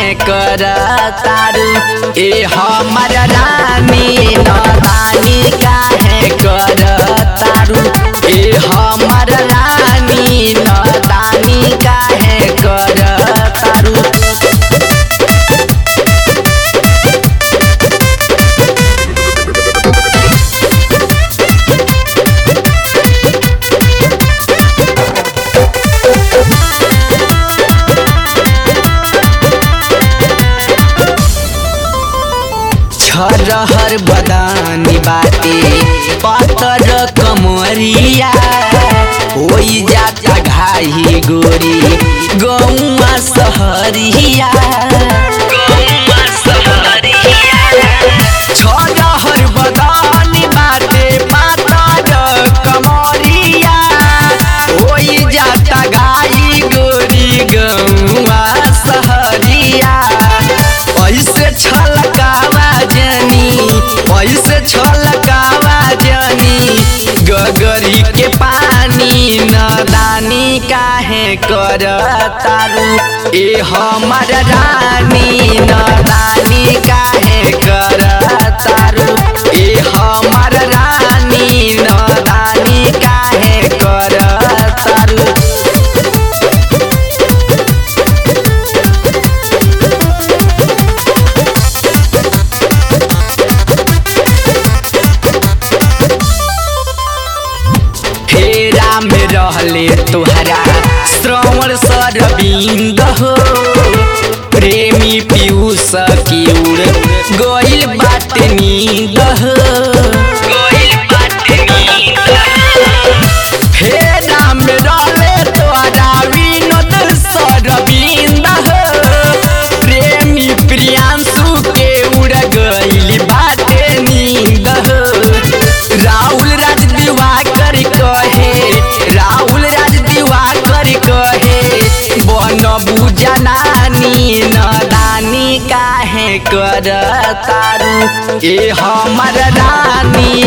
काहे कर तारू ए हमर रानी नदानी काहे कर तारू ए हमर रानी नदानी काहे कर तारू छरहर बदानी बाटे पतर कमरिया होई जाता घाही गोरी गौआ सहरिया छरहर बदानी बाटे पातर कमरिया होई जाता घाही गोरी गौआ सहरिया ऐसे छलकावा जनी ऐसे छलकावा जनी गगरी के पानी नदानी काहे कर तारू ए हमर रानी नदानी काहे कर तारू ए हमर रानी नदानी काहे कर तारू फेरा में रहले तुहरा श्रवण सरबिंद हो प्रेमी पीयूष की उड़ गइल बात नींद हो फेरा में रहले तुहरा विनोद सरबिंद हो प्रेमी प्रियांशु के उड़ गइल बाटे नींद हो राहुल राज दिवाकर कहे राहुल राज दिवाकर कहे बन बुझनानी नदानी काहे कर तारू ए हमर रानी